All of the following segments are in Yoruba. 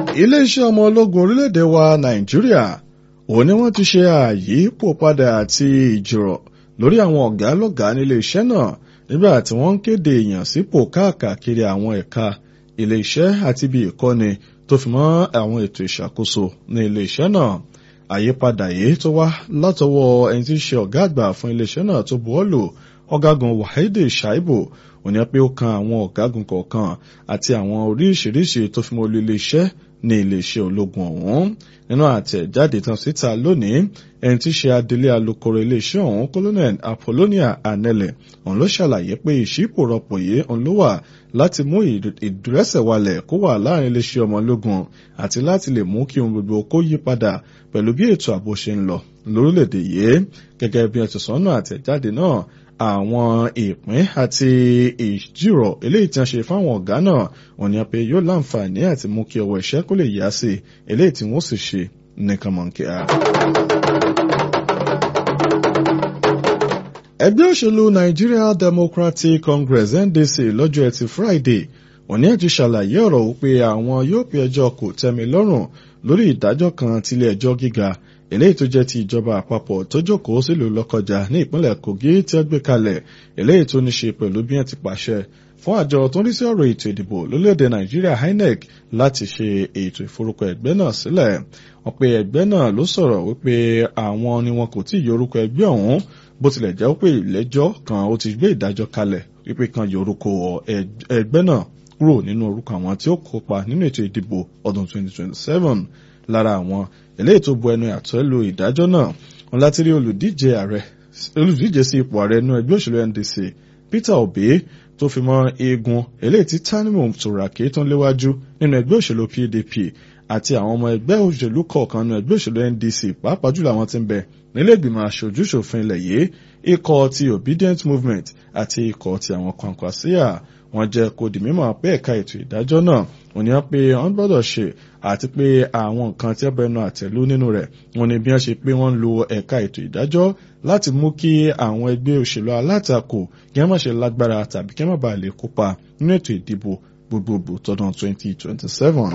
iléeṣẹ́ ọmọ ológun orílẹ̀-èdè wa nàìjíríà òun ni wọ́n ti ṣe àyípo padà àti ìjírọ̀ lórí àwọn ọ̀gá lọ́gàá nílé iṣẹ́ náà nígbà tí wọ́n ń kéde èèyàn sípò káàkiri àwọn ẹ̀ka ilé iṣẹ́ àti ibi ìkọ́ni tó fi mọ́ àwọn ètò ìṣàkóso ní ilé iṣẹ́ náà àyípadà yìí tó wá látọwọ́ ẹni tí ń ṣe ọ̀gá àgbà fún ilé iṣẹ́ náà tó buwọ́lù ọ̀gágun wahidi shaibu òní pé ó kan àwọn ọ̀gágun kọ̀ọ̀kan àti àwọn oríṣiríṣi tó fi mọ́ olú ilé iṣẹ́ ní iléeṣẹ́ ológun ọ̀hún nínú àtẹ̀jáde tán síta lónìí ẹni tí ṣe adelé alukoro iléeṣẹ́ ọ̀hún colonel apollonia anele òun ló ṣàlàyé pé ìṣípòrọ̀pọ̀ yìí òun ló wà láti mú ìdúrẹ́sẹ̀walẹ̀ kó wà láàrin iléeṣẹ́ ọmọ ológun àti láti lè mú kí ohun gbogbo kó yí padà pẹ̀lú bí ètò ààbò ṣe ń lọ lórílẹ̀‐èdè yìí gẹ́gẹ́ bí ẹtù sọ́nà àtẹ̀jáde náà àwọn ìpín àti ìjírọ̀ eléyìí tí wọ́n ṣe fáwọn ọ̀gá náà wọ́n ní pé yóò láǹfààní àti mú kí ọwọ́ iṣẹ́ kó lè yá sí eléyìí tí wọ́n sì ṣe nìkan mọ̀ kíá. ẹgbẹ́ òṣèlú Nigeria Democratic Congress NDC lọ́jọ́ ẹtì Friday wọ́n ní àti ṣàlàyé ọ̀rọ̀ wípé àwọn yóò pe ẹjọ́ kò tẹ́mi lọ́rùn lórí ìdájọ́ kan tilé ẹjọ́ gíga eléyìí tó jẹ́ ti ìjọba àpapọ̀ tó jókòó sílùú Lọ́kọjà ní ìpínlẹ̀ Kogi tí ó gbé kalẹ̀ eléyìí tó ní ṣe pẹ̀lú bí wọ́n ti pàṣẹ fún àjọ tó ń rí sí ọ̀rọ̀ ètò ìdìbò lórílẹ̀‐èdè Nàìjíríà INEC láti ṣe ètò ìforúkọ ẹgbẹ́ náà sílẹ̀ wọ́n pe ẹgbẹ́ náà ló sọ̀rọ̀ wípé àwọn ni wọn kò tí ì yorúkọ ẹgbẹ́ ọ̀hún bó tilẹ̀ jẹ́ pé ìlẹ́jọ́ kan ó ti gbé ìdájọ́ kalẹ̀ wípé kan yorúkọ ẹgbẹ́ náà kúrò nínú orúkọ àwọn tí ó kópa nínú ètò ìdìbò ọdún 2027 lára àwọn eléyìí tó bu ẹnu àtẹ́ lu ìdájọ́ náà wọn láti rí olùdíje ààrẹ olùdíje sí ipò ààrẹ nínú ẹgbẹ́ òṣèlú NDC Peter Obi tó fi mọ́ eegun eléyìí tí Tanimu Turaki tó ń léwájú nínú ẹgbẹ́ òṣèlú PDP àti àwọn ọmọ ẹgbẹ́ òṣèlú kọ̀ọ̀kan nínú ẹgbẹ́ òṣèlú NDC pàápàá jùlọ àwọn tí ń bẹ nílé ìgbìmọ̀ aṣojú-ṣòfin ilẹ̀ yìí ikọ̀ ti Obedient Movement àti ikọ̀ ti àwọn Kwankwasiya wọ́n jẹ́ kó di mímọ̀ pé ẹ̀ka ètò ìdájọ́ náà wọ́n ní pé wọ́n gbọ́dọ̀ ṣe àti pé àwọn nǹkan tí ẹbẹ̀ náà àtẹ̀lú nínú rẹ̀ wọ́n ní bí wọ́n ṣe pé wọ́n ń lo ẹ̀ka ètò ìdájọ́ láti mú kí àwọn ẹgbẹ́ òṣèlú alátakò kí wọ́n má ṣe lágbára tàbí kí wọ́n má bàa lè kópa nínú ètò ìdìbò gbogbogbò tọdún 2027.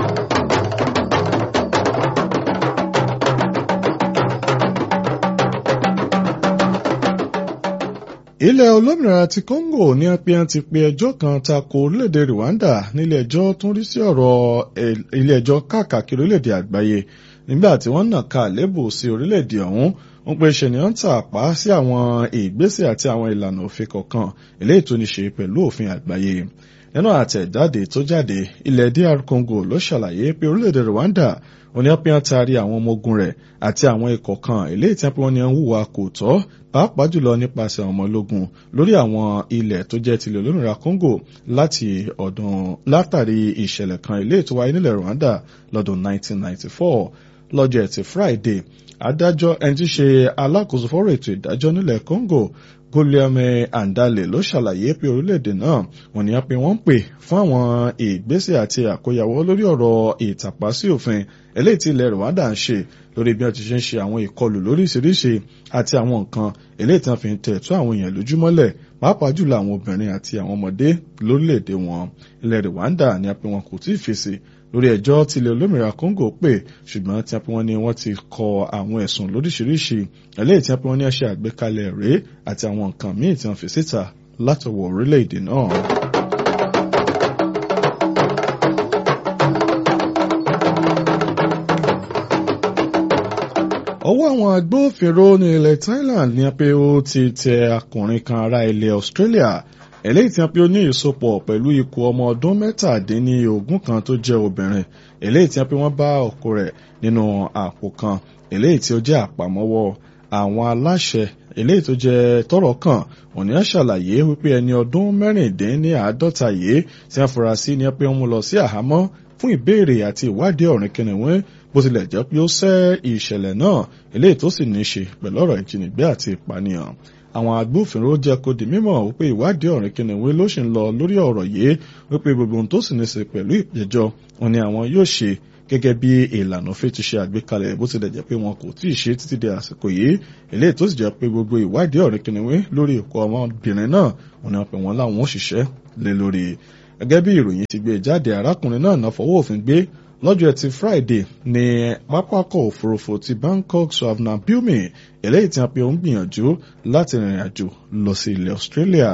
ilẹ̀ olómìnira ti Congo ní apẹ́yàn ti pe ẹjọ́ kan tako orílẹ̀-èdè Rwanda nílé ẹjọ́ tó ń rí sí ọ̀rọ̀ ilé ẹjọ́ káàkiri orílẹ̀-èdè àgbáyé nígbà tí wọ́n nà ká lébù sí orílẹ̀-èdè ọ̀hún ń pe ṣe ni wọ́n ń tàpá sí àwọn ìgbésẹ̀ àti àwọn ìlànà òfin kọ̀ọ̀kan eléyìí tó ní ṣe pẹ̀lú òfin àgbáyé nínú àtẹ̀jáde tó jáde ilẹ̀ DR Congo ló ṣàlàyé pé orílẹ̀-èdè Rwanda òní ọ̀pẹ́ taari àwọn ọmọ ogun rẹ̀ àti àwọn ikọ̀ kan eléyìí tí wọ́n ní ń hùwà kò tọ́ pàápàá jùlọ nípasẹ̀ àwọn ọmọ ológun lórí àwọn ilẹ̀ tó jẹ́ tilẹ̀ olómìnira Congo láti ọdún látàrí ìṣẹ̀lẹ̀ kan eléyìí tó wáyé nílẹ̀ Rwanda lọ́dún 1994 lọ́jọ́ ẹtì Friday adájọ́ ẹni tí ṣe alákòóso fọ́rọ̀ ètò ìdájọ́ nílẹ̀ Congo Guillaume Andale ló ṣàlàyé pé orílẹ̀-èdè náà wọ́n ní á pé wọ́n ń pè fún àwọn ìgbésẹ̀ àti àkóyawọ́ lórí ọ̀rọ̀ ìtàpá sí òfin eléyìí tí ilẹ̀ Rwanda ń ṣe lórí bí wọ́n ti ṣe ń ṣe àwọn ìkọlù lóríṣiríṣi àti àwọn nǹkan eléyìí tí wọ́n fi ń tẹ̀ tó àwọn èèyàn lójúmọ́lẹ̀ pàápàá jùlọ àwọn obìnrin àti àwọn ọmọdé lórílẹ̀‐èdè wọn ilẹ̀ Rwanda ni a pé wọn kò tí ì fèsì lórí ẹjọ́ tí ilẹ̀ olómìnira Congo pè ṣùgbọ́n tí a pé wọ́n ní wọ́n ti kọ àwọn ẹ̀sùn lóríṣiríṣi eléyìí tí a pé wọ́n ní ṣe àgbékalẹ̀ rèé àti àwọn nǹkan míì tí wọ́n fi síta látọwọ́ orílẹ̀-èdè náà. ọwọ́ àwọn agbófinró ní ilẹ̀ Thailand ní pé ó ti tẹ akùnrin kan ará ilẹ̀ Australia eléyìí tí wọ́n pe ó ní ìsopọ̀ pẹ̀lú ikú ọmọ ọdún mẹ́tàdínlógún kan tó jẹ́ obìnrin eléyìí tí wọ́n pe wọ́n bá ọkọ rẹ̀ nínú àpò kan eléyìí tí ó jẹ́ àpamọ́wọ́ àwọn aláṣẹ eléyìí tó jẹ́ tọ́rọ̀ kàn òní á ṣàlàyé wípé ẹni ọdún mẹ́rìndínláàádọ́ta yìí tí wọ́n fura sí ni pé wọ́n mú lọ sí àhámọ́ fún ìbéèrè àti ìwádìí ọ̀rìn kìnìún bó tilẹ̀ jẹ́ pé ó ṣẹ́ ìṣẹ̀lẹ̀ náà eléyìí tó sì ní í ṣe pẹ̀lú ọ̀rọ̀ ìjínigbé àti ìpànìyàn àwọn agbófinró jẹ́ kó di mímọ̀ wípé ìwádìí ọ̀rìn kìnìún ló ṣì ń lọ lórí ọ̀rọ̀ yìí wípé gbogbo ohun tó sì ní í ṣe pẹ̀lú ìpẹ̀jọ́ wọn ni àwọn yóò ṣe gẹ́gẹ́ bí ìlànà òfin ti ṣe àgbékalẹ̀ bó tilẹ̀ jẹ́ pé wọn kò tí ì ṣe títí di àsìkò yìí eléyìí tó sì jẹ́ pé gbogbo ìwádìí ọ̀rìn kìnìún lórí ìkọ́ ọmọbìnrin náà wọn ni wọn pè wọ́n láwọn òṣìṣẹ́ lé lórí gẹ́gẹ́ bí ìròyìn ti gbé jáde arákùnrin náà náà fọwọ́ òfin gbé lọ́jọ́ ẹtì Friday ní pápákọ̀ òfurufú ti Bangkok Swavnabhumi eléyìí tí a pe òun gbìyànjú láti rìnrìn àjò lọ sí ilẹ̀ Australia.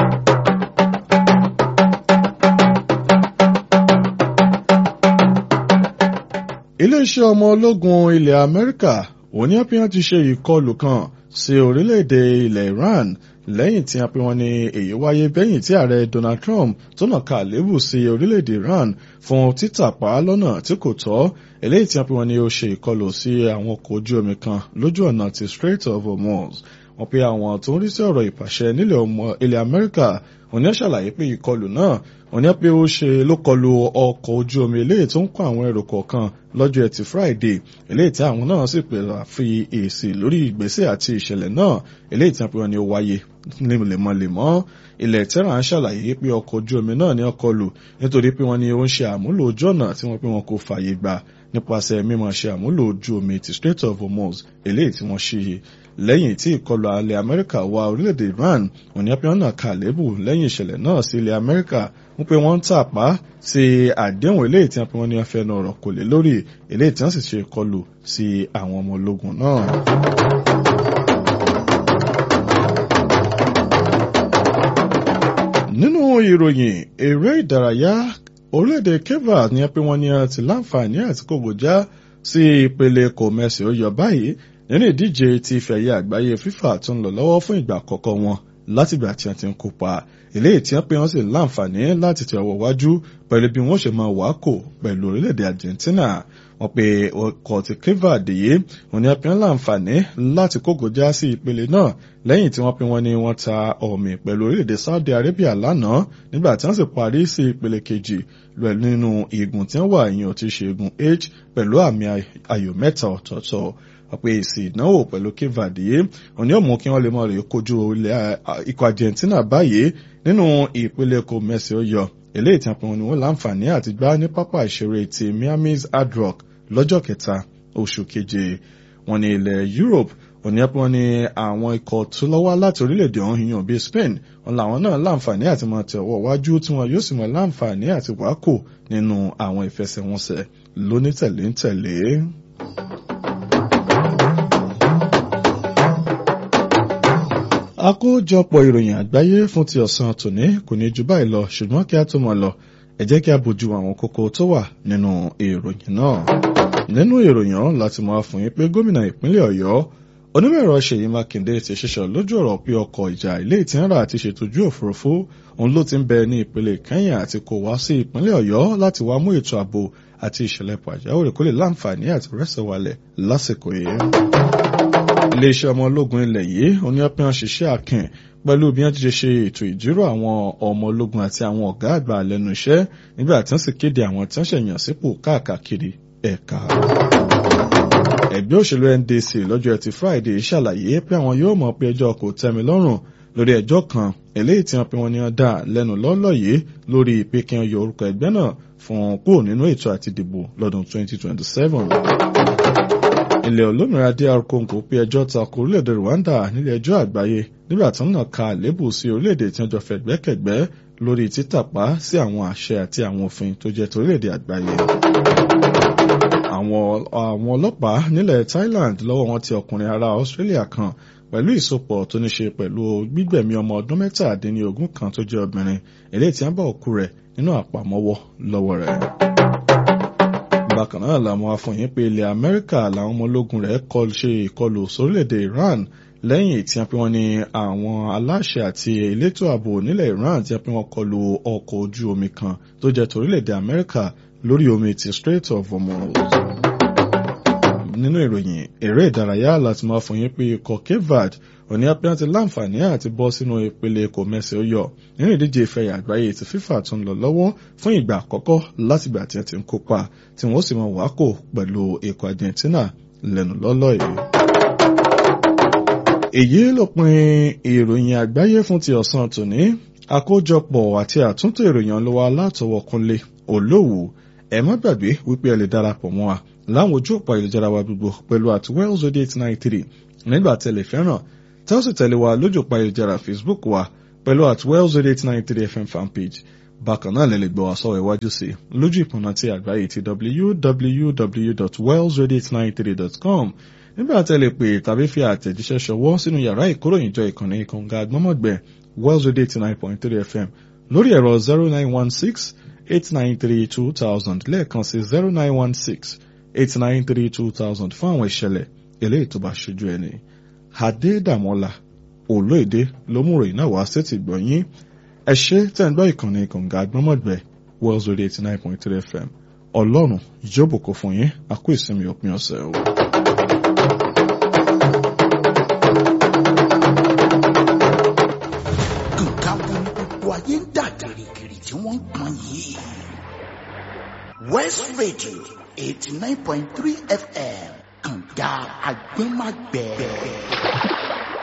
iléeṣẹ́ ọmọ ológun ilẹ̀ Amẹ́ríkà òní àpéyàn ti ṣe ìkọlù kan sí orílẹ̀-èdè ilẹ̀ Iran lẹ́yìn tí a pè wọ́n ní èyí wáyé bẹ́yìn tí ààrẹ Donald Trump tó nà ká àlébù sí orílẹ̀-èdè Iran fún títàpá lọ́nà tí kò tọ́ eléyìí tí a pè wọ́n ní ó ṣe ìkọlù sí àwọn ọkọ̀ ojú omi kan lójú ọ̀nà ti Strait of Hormuz wọ́n pe àwọn tó ń rí sí ọ̀rọ̀ ìpàṣẹ nílẹ̀ ọmọ ilẹ̀ Amẹ́ríkà òní ṣàlàyé pé ìkọlù náà òní pé ó ṣe ló kọlù ọkọ̀ ojú omi eléyìí tó ń kó àwọn èrò kọ̀ọ̀kan lọ́jọ́ ẹtì Friday eléyìí tí àwọn náà sì pè fi èsì lórí ìgbésẹ̀ àti ìṣẹ̀lẹ̀ náà eléyìí tí wọ́n pe wọ́n ní ó wáyé lemọ́lemọ́ ilẹ̀ Tehran ṣàlàyé pé ọkọ̀ ojú omi náà ní ọkọ̀ lù nítorí pé wọ́n ní ó ń ṣe àmúlò ojú ọ̀nà tí wọ́n pé wọn kò fààyè gbà nípasẹ̀ mímọ̀ ṣe àmúlò ojú omi ti Strait of Hormuz eléyìí tí wọ́n ṣe lẹ́yìn tí ìkọlù alẹ́ Amẹ́ríkà wá orílẹ̀-èdè Iran òní apẹ́wọ́nà kàlébù lẹ́yìn ìṣẹ̀lẹ̀ náà sí ilẹ̀ Amẹ́ríkà wọ́n pé wọ́n ń tàpá sí àdéhùn eléyìí tí wọ́n pé wọ́n ní afẹ́nu ọ̀rọ̀ kò lé lórí eléyìí tí wọ́n sì ṣe ìkọlù sí àwọn ọmọ ológun náà. nínú ìròyìn eré ìdárayá orílẹ̀-èdè Cape ní pé wọ́n ní ti láǹfààní àti kògbòjá sí ìpele kò mẹ́sì ó yọ báyìí nínú ìdíje ti ìfẹ̀yẹ àgbáyé FIFA tó ń lọ lọ́wọ́ fún ìgbà àkọ́kọ́ wọn látìgbà tí wọ́n ti ń kópa eléyìí tí wọ́n pé wọ́n sì láǹfààní láti tẹ ọwọ́ wájú pẹ̀lú bí wọ́n ṣe máa wà kò pẹ̀lú orílẹ̀-èdè Argentina wọ́n pe ọkọ̀ ti Cape yìí wọ́n ní wọ́n láǹfààní láti kógojá sí ìpele náà lẹ́yìn tí wọ́n pe wọ́n ní wọ́n ta ọ̀mì pẹ̀lú orílẹ̀-èdè Saudi Arabia lánàá nígbà tí wọ́n sì parí sí ìpele kejì pẹ̀lú nínú igun tí wọ́n wà ìyẹn ti ṣe igun H pẹ̀lú àmì ayò mẹ́ta ọ̀tọ̀ọ̀tọ̀ pé èsì ìdánwò pẹ̀lú Cape yìí òní ò mú kí wọ́n lè mọ̀ rè kojú ikọ̀ Argentina báyìí nínú ìpele kò mẹ́sì ó yọ eléyìí tí wọ́n ní wọ́n láǹfààní àti gbá ní pápá ìṣeré ti Miami's Hard Rock lọ́jọ́ kẹta oṣù keje wọ́n ní ilẹ̀ Europe òní ẹ̀ pọ́n ní àwọn ikọ̀ tó lọ́wọ́ láti orílẹ̀-èdè ọ̀hún yan bíi Spain wọn làwọn náà láǹfààní àti máa tẹ̀wọ́ wájú tí wọn yóò sì mọ láǹfààní àti wákò nínú àwọn ìfẹsẹ̀wọnsẹ̀ lónítẹ̀léńtẹ̀lé. àkójọpọ̀ ìròyìn àgbáyé fún ti ọ̀sán tòní kò ní ju báyìí lọ ṣùgbọ́n kí a tó mọ̀ lọ ẹ jẹ́ kí a bójú àwọn kókó tó wà nínú ìròyìn náà. nínú ìròyìn ọ̀hún láti máa fún yín pé gómìnà ìpínlẹ̀ ọ̀yọ́ onímọ̀-ẹ̀rọ ṣèyí mákindé ti ṣiṣẹ́ lójú ọ̀rọ̀ pé ọkọ̀ ìjà ilé ìtìrà àti ṣètòjú òfurufú òun ló ti ń bẹ ní ìpele kẹ́yìn àti kò wá sí ìpínlẹ̀ ọ̀yọ́ láti wá mú ètò ààbò àti ìṣẹ̀lẹ̀ pàjáwìrì kó lè láǹfààní àti rẹ́sẹ̀ walẹ̀ lásìkò yìí iléeṣẹ́ ọmọ ológun ilẹ̀ yìí oníyàpín ṣiṣẹ́ akin pẹ̀lú bí wọ́n ti ṣe ṣe ètò ìjírò àwọn ọmọ ológun àti àwọn ọ̀gá àgbà lẹ́nu iṣẹ́ nígbà tí wọ́n sì kéde àwọn tí wọ́n ṣẹ̀yàn sípò káàkiri ẹ̀ka. ẹgbẹ́ òṣèlú NDC lọ́jọ́ ẹtì Friday ṣàlàyé pé àwọn yóò mọ̀ pé ẹjọ́ kò tẹ́mi lọ́rùn lórí ẹjọ́ kan eléyìí tí wọ́n pe wọn ní wọ́n dá lẹ́nu lọ́lọ́ yìí lórí ìpè kí wọ́n yọ orúkọ ẹgbẹ́ náà fún kúrò nínú ètò àti ìdìbò lọ́dún 2027 ilẹ̀ olómìnira DR Congo pé ẹjọ́ tako orílẹ̀-èdè Rwanda nílé ẹjọ́ àgbáyé nígbà tí wọ́n náà ka àlébù sí orílẹ̀-èdè tí wọ́n jọ fẹ̀gbẹ́kẹ̀gbẹ́ lórí títàpá sí àwọn àṣẹ àti àwọn òfin tó jẹ́ torílẹ̀-èdè àgbáyé. àwọn ọlọ́pàá nílẹ̀ Thailand lọ́wọ́ wọn ti ọkùnrin ará Australia kan pẹ̀lú ìsopọ̀ tó ní ṣe pẹ̀lú gbígbẹ̀mí ọmọ ọdún mẹ́tàdínlógún kan tó jẹ́ obìnrin eléyìí tí wọ́n bá òkú rẹ̀ nínú àpamọ́wọ́ lọ́wọ́ rẹ̀ bákan náà làwọn afọyín pé ilẹ̀ amẹ́ríkà làwọn ọmọ ológun rẹ̀ kọ́ ṣe ìkọlù sórílẹ̀-èdè iran lẹ́yìn tí wọ́n pe wọ́n ní àwọn aláṣẹ àti elétò ààbò nílẹ̀ iran tí wọ́n pe wọ́n kọlù ọkọ̀ ojú omi kan tó jẹ́ torílẹ̀-èdè amẹ́ríkà lórí omi ti Strait of Hormuz. nínú ìròyìn eré ìdárayá láti máa fọyín pé ikọ̀ Cape Verde òní apẹ́yàn ti láǹfààní àti bọ́ sínú ìpele kò mẹ́sẹ̀ ó yọ nínú ìdíje ìfẹ̀yà àgbáyé ti FIFA tó ń lọ lọ́wọ́ fún ìgbà àkọ́kọ́ látìgbà tí wọ́n ti ń kópa tí wọ́n sì mọ wákò pẹ̀lú ikọ̀ Argentina lẹ́nu lọ́lọ́ yìí. èyí ló pin ìròyìn àgbáyé fún ti ọ̀sán tòní àkójọpọ̀ àti àtúntò ìròyìn ló wá látọwọ́ Kúnlé Olówù ẹ má gbàgbé wípé ẹ lè darapọ̀ mọ́ wa láwọn ojú òpó ayélujára wa gbogbo pẹ̀lú at wells eight eight nine three nígbà tẹ̀lé fẹ́ràn tẹ́ ó sì tẹ̀lé wa lójú òpó ayélujára Facebook wa pẹ̀lú at wells eight eight nine three FM fanpage bákan náà lè lè gbọ́ wá sọ́wọ́ iwájú sí lójú ìpọ̀nà tí àgbáyé ti www.wellsradio893.com nígbà tẹ́ lè pè tàbí fi àtẹ̀jíṣẹ́ ṣọwọ́ sínú yàrá ìkóròyìnjọ ìkànnì ìkànga agbọ́mọ̀gbẹ́ Wells Radio 89.3 FM lórí ẹ̀rọ 0916-893-2000 lẹ́ẹ̀kan sí 0916-893-2000 fún àwọn ìṣẹ̀lẹ̀ eléyìí tó bá ṣojú ẹni. Adédàmọ́lá olóèdè ló mú ròyìn náà wá sétí gbọ̀nyín ẹ ṣé tẹ́ ń gbọ́ ìkànnì ìkànga agbọ́mọ̀gbẹ́ Wells Radio 89.3 FM ọlọ́run yóò bùkún fún yín a kú ìsinmi òpin ọ̀sẹ̀ o. nǹkan wo ni gbogbo ayé ń dà gìrìgìrì tí wọ́n ń pọn yìí. West Radio eighty nine point three FM kànga agbẹ́magbẹ́.